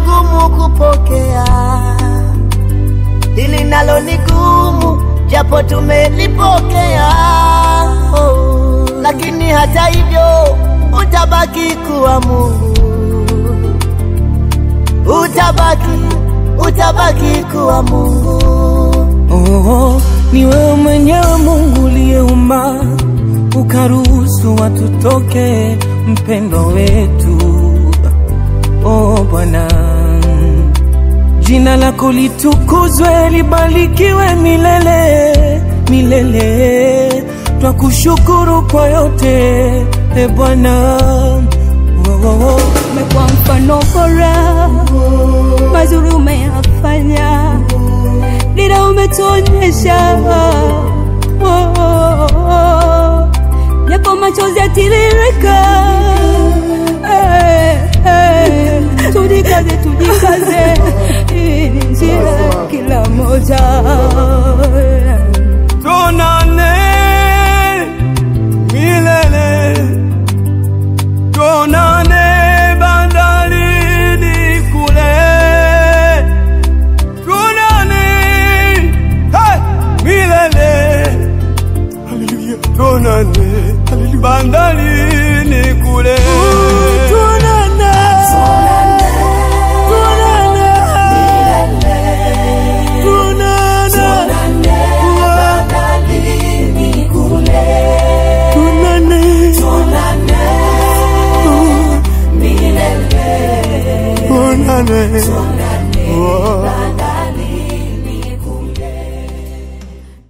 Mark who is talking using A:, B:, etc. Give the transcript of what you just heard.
A: ugumu kupokea, hili nalo ni gumu, japo tumelipokea oh. Lakini hata hivyo utabaki kuwa Mungu, utabaki, utabaki kuwa Mungu.
B: Oh, ni wewe mwenyewe Mungu uliyeumba ukaruhusu watu toke mpendo wetu. Oh Bwana, jina lako litukuzwe, libarikiwe milele milele. Twakushukuru kwa yote e Bwana. Oh, oh, oh.
C: umekuwa mfano bora, mazuri umeyafanya, dira umetuonyesha, Oh, oh, oh. japo machozi yatiririka, Eh, eh. tujikaze, tujikaze, hii ni njia kila moja
B: Tuonane milele, tuonane bandarini kule, tuonane hey, milele, haleluya, tuonane haleluya, bandarini kule.